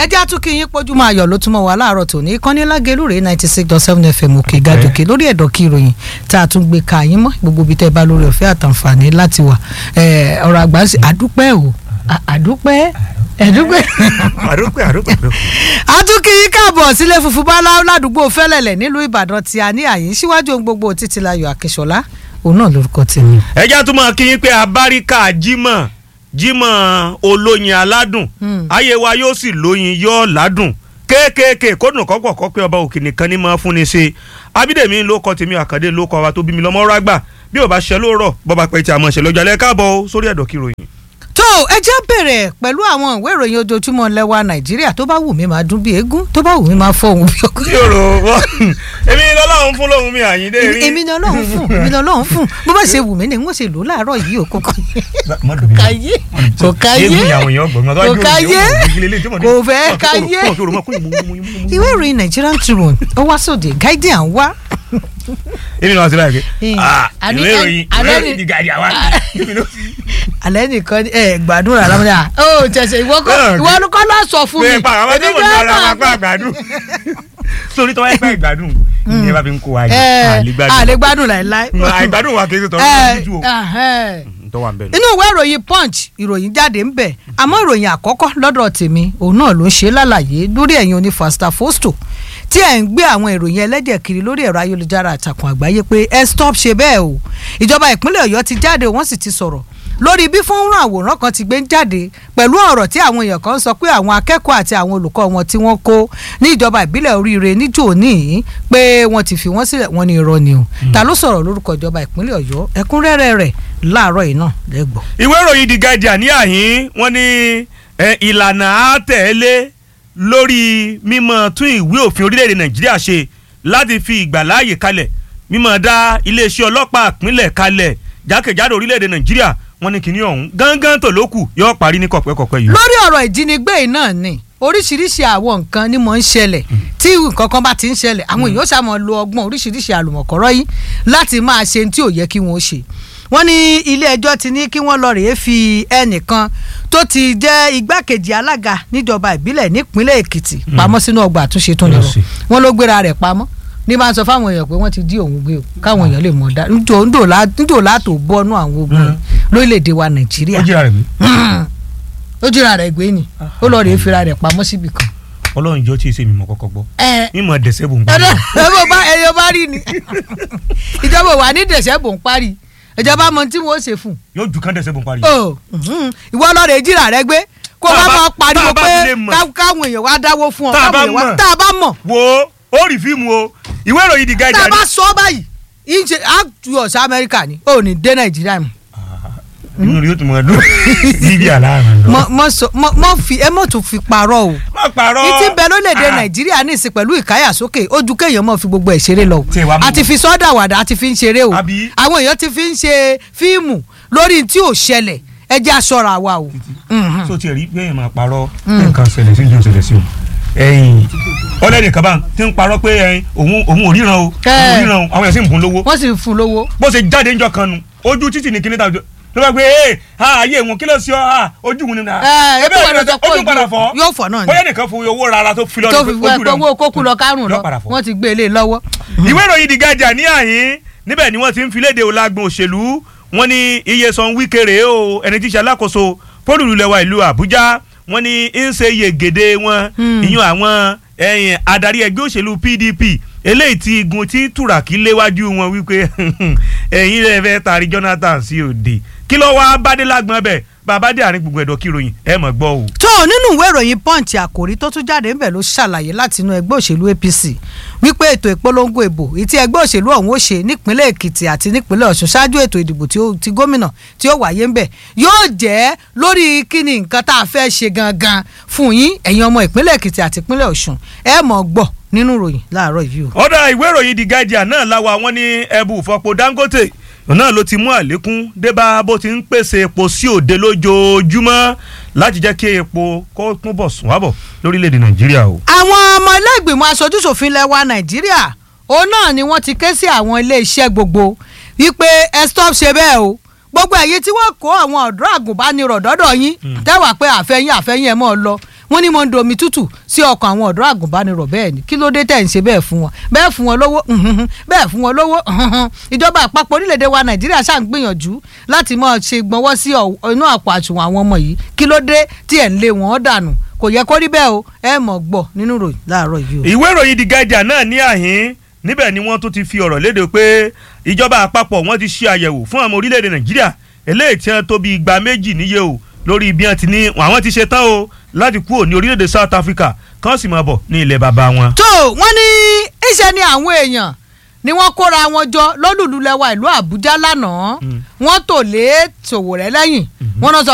ẹ jẹ́ àtúnkì yín pójú máa yọ̀ ló túmọ̀ wá láàárọ̀ tòní ìkànnì lágẹ̀lúrè ninety six dot seven fm òkè gàdòkè lórí ẹ̀dọ̀ kí ìròyìn tá a tún gbé ka yín mọ́ gbogbo ibi tẹ́ ẹ bá lórí ọ̀fẹ́ àtàǹfààní láti wà ọ̀rọ̀ àgbà ń sè àdúpẹ́ o àdúpẹ́ ẹ̀dúpẹ́. àdúpẹ́ àdúpẹ́ àdúpẹ́. àtúnkì yín káàbọ̀ sílé funfun bá ládùúgbò fẹ́lẹ̀lẹ̀ nílùú ìbàdàn tí a ní àyín síwájú ohun gbogbo títílayọ̀ àkẹ́sọ̀lá òun náà lórúkọ tèmi. ẹ já tún máa kí yín pé abáríkà jímọ̀ jímọ̀ olóyin aládùn ayé wa yóò sì lóyin yóò ládùn kéékèèké kódùn kọ́pọ̀ kọ́ pé ọba òkè nìkan ní máa fúnni ṣe abídèmí ló kọ tèmi àkàndé ló kọ wa tó bí mi lọ́mọ́ rágbà bí ò bá ṣe lóòrọ̀ bọ́ba pẹ̀ tí a mọ̀ ṣe lọ́jọ́ alẹ́ káàbọ̀ sórí ẹ̀dọ̀ kí ròyìn. tó ẹ jẹ́ bẹ̀rẹ̀ pẹ̀lú àwọn ìwé ìròyìn ojoojúmọ́ lẹ́wà nàìjíríà tó bá wù mí máa dún bí eégún tó bá wù mí máa fọ òun bí ọkọ. tí o rò wọ́n èmi ni ọlọ́run fún lóhun mi àyíndé rí. èmi ni ọlọ́run fún èmi ni ọlọ́run fún bó bá ṣe wù mí ni n ó ṣe lò láàárọ̀ yìí ò kókó káyé kò káyé kò káyé kò fẹ́ káyé ìwé ìròyìn Nigerian Tribune ó wá sóde Guardian wá èmi náà ti láì pé àní- ìwé ìròyìn àní- ìwé ìròyìn gàdí àwa alẹ́ nìkan ẹ gbàdúrà lámúdà ó tẹ̀sẹ̀ ìwọ kọ́ ìwọ ló kọ́ lọ sọ fún mi pé pa àwọn tó Èmi mọ̀ ní gan ara mọ̀. wa pa àgbàdùn sórí tọ́wọ́ ẹ̀pẹ́ ìgbàdùn ìyẹn bá fi ń kó wa jẹ ẹ àlégbàdùn àlégbádùn láìláì. àìgbàdùn wa kì í ṣe tọ́wọ́ Ẹ, lójú o ẹhẹ́. tó wà ń bẹ̀ inú ìwé ìròyìn punch ìròyìn jáde ń bẹ̀ àmọ́ ìròyìn àkọ́kọ́ lọ́dọ̀ tèmi òun náà ló ń ṣe lálàyé lórí ẹ̀yin oní fasta fosto tí ẹ̀ ń gbé àwọn ìròyìn ẹlẹ́jẹ̀ kiri lórí ẹ̀rọ ayélujára àtàkùn àgbáyé pé ẹ stop ṣe bẹ́ẹ̀ o ìjọba ìpínlẹ̀ ọ̀yọ́ ti jáde wọ́n sì ti sọ̀rọ̀ lórí bí fọ́nrán àwòrán kan ti gbé ń jáde pẹ̀lú ọ̀rọ̀ tí àwọn èèyàn kan sọ pé àwọn akẹ́kọ̀ọ́ àti àwọn olùkọ́ wọn tí wọ́n kó ní ìjọba ìbílẹ̀ oríire níjò níyìn pé wọ́n ti fi wọ́n sílẹ̀ wọ́n ní irọ́ ni o ta ló sọ̀rọ̀ lórúkọ ìjọba ìpínlẹ̀ ọ̀yọ́ ẹ̀kúnrẹ́rẹ́ rẹ̀ láàárọ̀ yìí náà lẹ́gbọ̀ọ́. ìwé ìròyìn The Guardian ní àhín wọ́n ní ẹ, ìlànà àtẹ̀lé lórí mímọ́ tún ìwé òfin orílẹ̀-èdè nàìjíríà ṣe láti fi ìgbàláàyè kalẹ̀ mímọ́ dá iléeṣẹ́ ọlọ́pàá ìpínlẹ̀ kalẹ̀ jákèjádò orílẹ̀-èdè nàìjíríà wọ́n ní kinní ọ̀hún gángan tó lókù yóò parí ní kọ̀pẹ́kọ̀pẹ́ yìí. lórí ọ̀rọ̀ ìjínigbé yìí náà ni oríṣiríṣi àwọn nǹkan ni mò ń ṣẹlẹ̀ tí nǹkan kan bá ti ń ṣẹlẹ̀ àwọn èèyàn ṣàmọ̀ lo ọgbọ́n oríṣiríṣi àlùmọ̀kọ́rọ́ yìí láti máa ṣe tí ò yẹ kí wọ́n ṣe wọ́n ní ilé ẹjọ́ ti ní kí wọ́n lọ rèé fi ẹnìkan tó ti jẹ́ igbákejì alága níjọba ìbílẹ̀ nípínlẹ̀ èkìtì pamọ́ sínú ọgbà àtúnṣe tó nírọ̀ Yes. wọ́n ló gbéra rẹ̀ pamọ́ ní máa sọ fáwọn èèyàn pé wọ́n ti dí òun gbé o káwọn èèyàn lè mọ̀ dá níjò látò bọ́nú àwọn ogun lórílẹ̀‐èdè wa nàìjíríà ó jìra rẹ̀ mí ó jìra rẹ̀ gbé ni ó lọ rèé fira rẹ̀ pamọ́ síbì kan. ọlọ́run jọ tí ì ṣe mi mọ̀ kọ́kọ́ gbọ́ ẹ mímọ̀ dẹ̀sẹ̀ bò ń ẹ gbọ́. ẹ bá ẹyọ bá rí ni ìjọba wà ní dẹ̀sẹ̀ bò ń parí ìjọba mọ tí wọ́n ṣe fún yóò ju kán dẹ̀sẹ̀ bò ń parí. un. ìwọ lọ rèé jìra rẹ̀ gbé kó Tá a bá bá- máa pariwo tá a bá pé fi lè mọ̀. ká- káwọn èèyàn wá dáwó fún ọ Tá a bá káwọn èèyàn wá- mọ̀. tá a bá mọ̀ wo ó rí fíìmù o ìwé ìròyìn The tá a Guardian bá sọ báyìí ìṣe àtúwọ̀sí amẹ́ríkà ni ò ní dé nàìjíríà mọ́. inú rẹ̀ yóò tún mọ̀ ẹ́ dún bíbí àlàáfíà lọ. mọ mọ sọ mọ mọ fi ẹ mọ tún fi parọ́ o má parọ́. ìtì bẹ lórílẹ̀‐èdè Ah. nàìjíríà ní ìsìn pẹ̀lú ìkáyàsókè ojú kéèyàn mọ̀ fi gbogbo ẹ̀ ṣeré lọ o Tí ẹ wá mú àti wọn. fi sọ́dà wàdà àti fi ń ṣeré o Àbí? àwọn èèyàn ti fi ń ṣe fíìmù lórí tí ò ṣẹlẹ̀ ẹ jẹ́ aṣọra wa o. Mhm. so tiẹ̀ rí bẹ́ẹ̀ máa parọ́ nǹkan ṣẹlẹ̀ sí ìjọ ṣẹlẹ̀ sí o ẹ̀yìn ọlẹ́dẹ̀ kaba ti ń parọ́ pé ẹ̀yìn òun òun ò ríran o òun ò ríran o àwọn èèyàn sì ń bùn lówó wọ́n sì ń fún un lówó. bó ṣe jáde ńjọ́ kan nu ojú títì ní kíní tàbí ló bá gbé ee ha ayé wọn kí ló ṣe ọ ha ojú wọn ni na ẹ ebe ebi wọn sọ pé ojú padà fọ́ yóò fọ́ náà ni bóyá nìkan fún owó rárá tó fi lọ́dún tó fi pé ojú fún rẹ̀ owó kókú lọ kárùn lọ yóò padà fọ́. wọ́n ti gbé e lé lọ́wọ́. ìwé ìròyìn The Guardian ní àyín níbẹ̀ ni wọ́n ti ń fi léde ọlágbọ̀n òṣèlú wọ́n ní iye san wíkèrè o ẹni tí í ṣe alákòóso fólùlùlẹ̀wà ìlú Àbújá wọ́n ní ń ṣe yegede wọn Hmm. ìyún àwọn ẹ̀yìn adarí ẹgbẹ́ òṣèlú PDP eléyìí tí igun tí tùràkì léwájú wọn wípé ẹ̀yin rẹ̀ fẹ́ tari Jonathan sí òde kí ló wá bádé lágbọ́n bẹ̀ bàbá dé àárín gbogbo ẹ̀dọ̀ kíròyìn ẹ̀ mọ̀ gbọ́ o. tó nínú ìwé ìròyìn punch àkòrí tó tún jáde ńbẹ̀ ló ṣàlàyé láti inú ẹgbẹ́ òṣèlú APC wípé ètò ìpolongo ìbò ìtí ẹgbẹ́ òṣèlú ọ̀hún ó ṣe nípínlẹ̀ Èkìtì àti nípínlẹ̀ Ọ̀ṣun ṣáájú ètò ìdìbò tí ó- ti gómìnà tí ó wáyé ńbẹ̀ yóò jẹ́ lórí kíni nǹkan tá a fẹ́ ṣe gangan fún yín ẹ̀yin ọmọ ìpínlẹ̀ Èkìtì àti ìpínlẹ̀ Ọ̀ṣun ẹ mọ̀ gbọ́ nínú ìròyìn láàárọ̀ yìí o. ọ̀dà ìwé ìròyìn The Guardian náà láwa wọn ní ẹbù ìfọpo Dangote náà ló ti mú àlékún débá bó ti ń pèsè epo sí òde lójoojúmọ́ láti jẹ́ kí epo kó tún bọ̀ sùn wábọ̀ lórílẹ̀‐èdè Nàìjíríà o. àwọn ọmọ ilé ìgbìmọ̀ aṣojúṣòfin lẹ́wà nàìjíríà òun náà ni wọ́n ti ké sí àwọn ilé iṣẹ́ gbogbo wípé ẹ stop ṣe bẹ́ẹ̀ o gbogbo ẹ̀yin tí wọ́n kó àwọn ọ̀dọ́ àgùnbánirọ̀ dọ́dọ̀ yín tẹ́wà pé àfẹ́yìn àfẹ́yìn ẹ̀ mọ́ ọ lọ wọ́n ní mo ń domi tútù sí ọkàn àwọn ọ̀dọ́ àgùnbánirọ̀ bẹ́ẹ̀ ni kí ló dé tẹ̀ ń ṣe bẹ́ẹ̀ fún wọn bẹ́ẹ̀ fún wọn lówó mhm, bẹ́ẹ̀ fún wọn lówó mhm. ìjọba àpapọ̀ orílẹ̀-èdè wa nàìjíríà ṣáà ń gbìyànjú láti máa ṣe gbọ́nwọ́ sí ọ̀- inú àpò àsùnwọ̀n àwọn ọmọ yìí kí ló dé tí ẹ̀ ń lé wọn dànù kò yẹ kó rí bẹ́ẹ̀ o ẹ mọ̀ gbọ́ nínú ìròyìn láàárọ̀ yìí o. ìwé ìròyìn The Guardian náà ní àhín níbẹ̀ ni wọ́n tún ti fi ọ̀rọ̀ léde pé ìjọba àpapọ̀ wọ́n ti ṣe àyẹ̀wò fún àwọn orílẹ̀-èdè nàìjíríà eléyìí tí wọ́n tó bí igba méjì níye o lórí bí wọ́n ti ní àwọn ti ṣe tán o láti kúrò ní orílẹ̀-èdè South Africa kán sì máa bọ̀ ní ilẹ̀ bàbá wọn. tó wọ́n ní iṣẹ́ ni àwọn èèyàn ni wọ́n kóra wọn jọ lólùlù lẹ́wà ìlú àbújá lánàá wọ́n tò lé Sowore lẹ́yìn wọ́n náà sọ